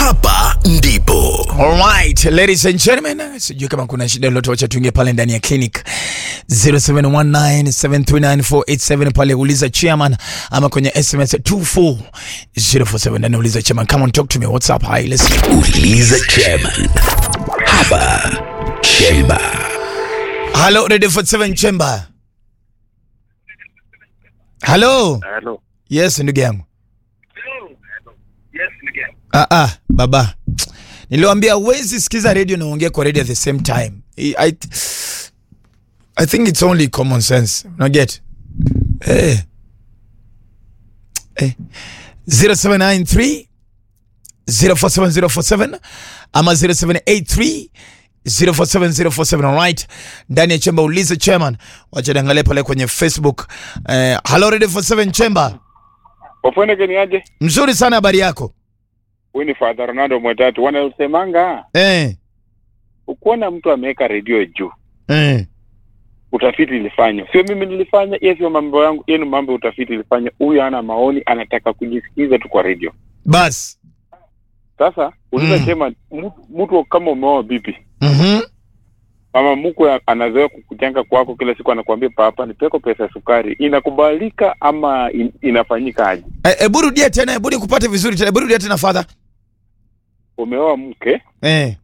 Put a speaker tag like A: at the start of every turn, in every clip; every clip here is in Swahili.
A: hapa ndipo
B: Alright, ladies and gentlemen, sijui kama kuna shida lolote, wacha tuingie pale ndani ya clinic 0719739487 pale uliza chairman ama kwenye SMS 24047 ndani uliza chairman. Come on talk to me. What's up? Hi, let's
A: uliza chairman hapa chemba
B: Hello, Radio 47 Chamber. Hello.
C: Hello.
B: Yes, ndugu yangu. Ah, ah, baba. Niliwaambia huwezi sikiza radio na uongea kwa radio at the same time. I, I, I think it's only common sense. Not get. Eh. Eh. 0793 047047 ama 0783 047047 alright. Ndani ya chemba ulize chairman. Wacha niangalie pale kwenye Facebook. Eh, hello Radio 47 Chamber.
C: Wafweneke ni aje?
B: Mzuri sana habari yako?
C: Huyu ni Father Ronaldo Mwetatu. Wanasemanga
B: Eh.
C: ukiona mtu ameweka redio juu,
B: Eh.
C: utafiti ilifanywa. Sio mimi nilifanya, hiyo sio mambo yangu, hiyo ni mambo ya utafiti ilifanya. Huyu ana maoni, anataka kujisikiza tu kwa redio.
B: Bas.
C: Sasa uliza
B: Mm.
C: sema mtu- mtu kama umeoa bibi
B: Mhm.
C: mama mkwe anazoea kukujenga kwako kila siku, anakuambia papa, nipeko pesa ya sukari, inakubalika ama in, inafanyika aje?
B: Eh, Hebu rudia tena, hebu nikupate vizuri tena. Hebu rudia tena father.
C: Umeoa mke
B: Eh.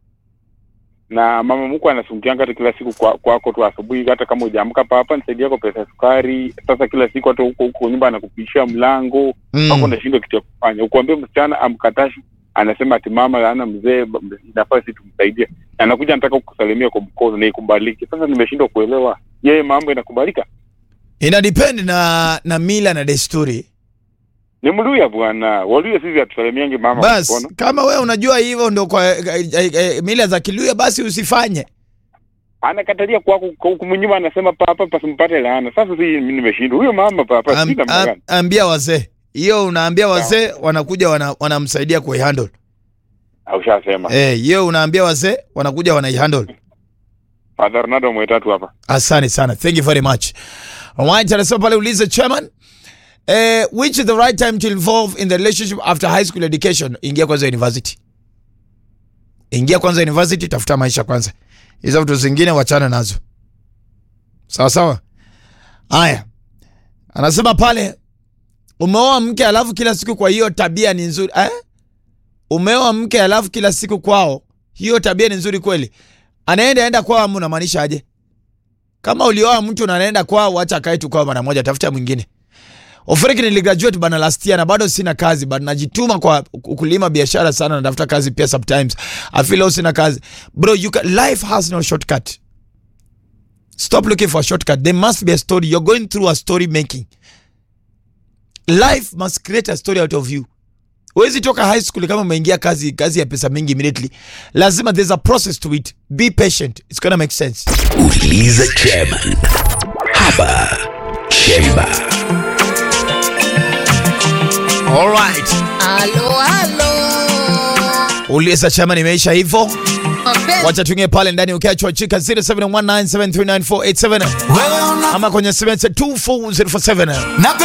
C: na mama mkwe anasungianga hata kila siku kwa- kwako tu asubuhi, hata kama hujaamka, papa nisaidie kwa pesa ya sukari. Sasa kila siku hata huko huko nyumba anakupishia mlango mpaka
B: Mm.
C: unashindwa kitu ya kufanya. Ukuambia msichana amkatashi, anasema ati mama ana mzee, ba- inafaa si tumsaidie, anakuja anataka kukusalimia kwa mkono na ikubaliki. Sasa nimeshindwa kuelewa, yeye mambo inakubalika?
B: Ina depend na na mila na desturi.
C: Ni Mluya bwana, Waluya sisi hatusalimiangi mama
B: Bas,
C: kwa mkono.
B: kama wewe unajua hivyo ndo kwa eh, eh, eh, mila za Kiluya basi usifanye.
C: Anakatalia kwako kumnyuma, anasema papa pasimpate laana. Sasa si mimi nimeshindwa, huyo mama papa
B: Am,
C: sina
B: am,
C: mgani.
B: ambia wazee. Hiyo unaambia wazee wanakuja wana, wanamsaidia kuihandle.
C: Ushasema
B: Eh, hiyo unaambia wazee wanakuja wanaihandle.
C: Father Ronaldo Mwetatu hapa.
B: Asante sana. Thank you very much. Alright, anasema pale ulize chairman. Eh, which is the right time to involve in the relationship after high school education? Ingia kwanza university. Ingia kwanza university, tafuta maisha kwanza. Hizo vitu zingine wachana nazo. Sawa sawa. Haya. Anasema pale umeoa mke alafu kila siku kwa hiyo tabia ni nzuri. Eh? Umeoa mke alafu kila siku kwao. Hiyo tabia ni nzuri kweli. Anaenda enda kwao ama unamaanisha aje? Kama ulioa mtu na anaenda kwao, acha akae tu kwao mara moja, tafuta mwingine. Ofreki niligraduate bana last year na bado sina kazi, but najituma kwa kulima biashara sana, natafuta kazi pia sometimes. I feel also sina kazi. Bro, you can, life has no shortcut. Stop looking for a shortcut. There must be a story. You're going through a story making. Life must create a story out of you. Huwezi toka high school kama umeingia kazi kazi ya pesa mingi immediately. Lazima there's a process to it. Be patient. It's gonna make sense.
A: uliza chairman hapa chemba
B: All right.
D: Halo, halo.
B: Uliza chama nimeisha hivyo.
D: Mapenzi
B: Wacha tuingie pale ndani ukiachwa chika 0719739487 ama kwenye 72447.